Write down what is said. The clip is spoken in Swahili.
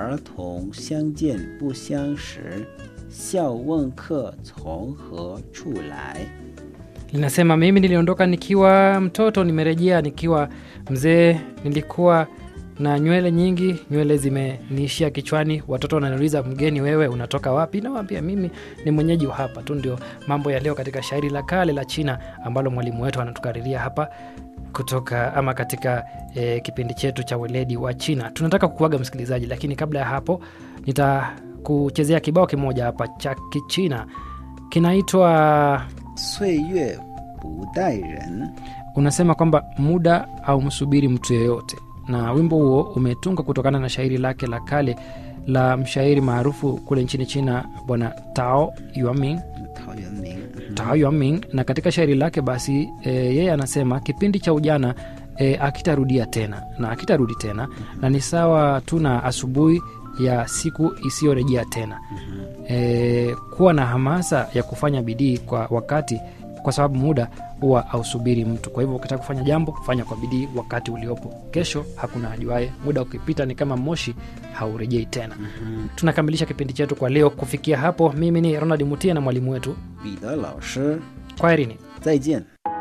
儿童相见不相识，笑问客从何处来。 linasema mimi niliondoka nikiwa mtoto nimerejea nikiwa mzee nilikuwa na nywele nyingi nywele zimeniishia kichwani watoto wananiuliza mgeni wewe unatoka wapi nawambia mimi ni mwenyeji wa hapa tu ndio mambo ya leo katika shairi la kale la china ambalo mwalimu wetu anatukariria hapa kutoka ama katika e, kipindi chetu cha weledi wa china tunataka kukuaga msikilizaji lakini kabla ya hapo nitakuchezea kibao kimoja hapa cha kichina kinaitwa 岁月不待人， unasema kwamba muda au msubiri mtu yeyote na wimbo huo umetungwa kutokana na shairi lake la kale la mshairi maarufu kule nchini china bwana tao yuaming 陶渊明。 tao yuaming na katika shairi lake basi e, yeye anasema kipindi cha ujana e, akitarudia tena na akitarudi tena na ni sawa tu na asubuhi ya siku isiyorejea tena e, kuwa na hamasa ya kufanya bidii kwa wakati kwa sababu muda huwa ausubiri mtu kwa hivyo ukitaka kufanya jambo fanya kwa bidii wakati uliopo kesho hakuna ajuae muda ukipita ni kama moshi haurejei tena tunakamilisha kipindi chetu kwa leo kufikia hapo mimi ni ronald mutia na mwalimu wetu 彼得老师， kwaherini 再见。